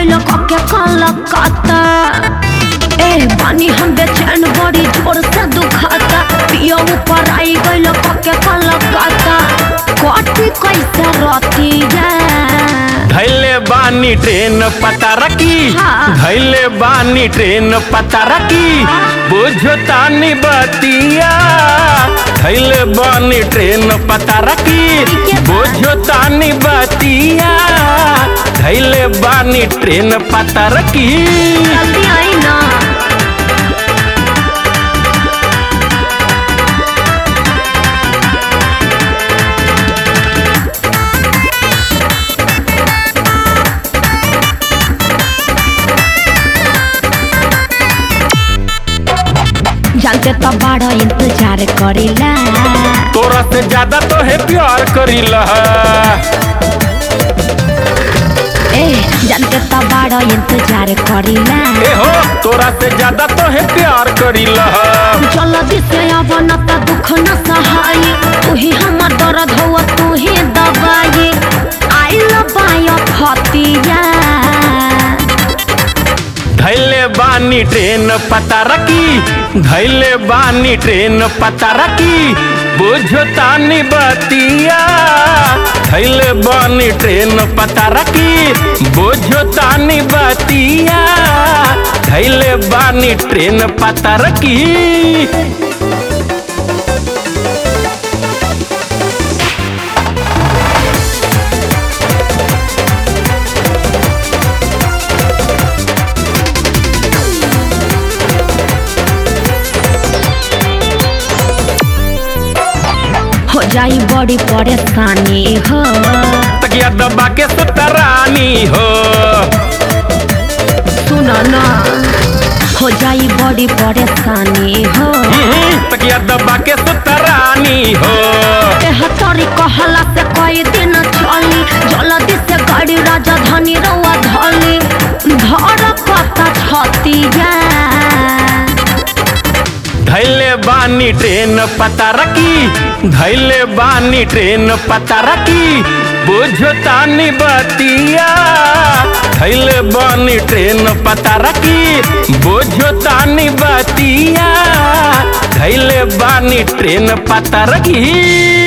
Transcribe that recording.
गइल कके कलकत्ता ए बानी हम बेचैन बड़ी जोर से दुखाता पियो ऊपर आई गइल कके कलकत्ता कटी कैसे रतिया धैले बानी ट्रेन पता रखी हाँ। धैले बानी ट्रेन पता रखी बुझो तानी बतिया धैले बानी ट्रेन पता रखी ठीके बा। बुझो तानी बतिया धैले बानी ट्रेन पता रखी जल्दी आई ना जानते तो बड़ा इंतजार करेला तोरा से ज्यादा तो है प्यार करीला ए जानते तो बड़ा इंतजार करेला ए हो तोरा से ज्यादा तो है प्यार करीला जल्दी से अब न त दुख न सहाय तू ही हमर दर्द हो तू ही दबाई आई लबाय फतिया धैले बानी ट्रेन पता रखी धैले बानी ट्रेन पता रखी बुझो तानी बतिया धैले बानी ट्रेन पता रखी बुझो तानी बतिया धैले बानी ट्रेन पता रखी हो जाई बड़ी परेशानी हो तकिया दबा के सुतरानी हो सुन न हो जाई बड़ी परेशानी हो हम्म, तकिया दबा के सुतरानी हो तेहतरी कहला से कई दिन चली जल्दी से गाड़ी राजधानी रउआ धली धर कता छतिया धैले बानी ट्रेन पता रखी धैले बानी ट्रेन पता रखी बुझो तानी बतिया धैले बानी ट्रेन पता रखी बुझो तानी बतिया धैले बानी ट्रेन पता रखी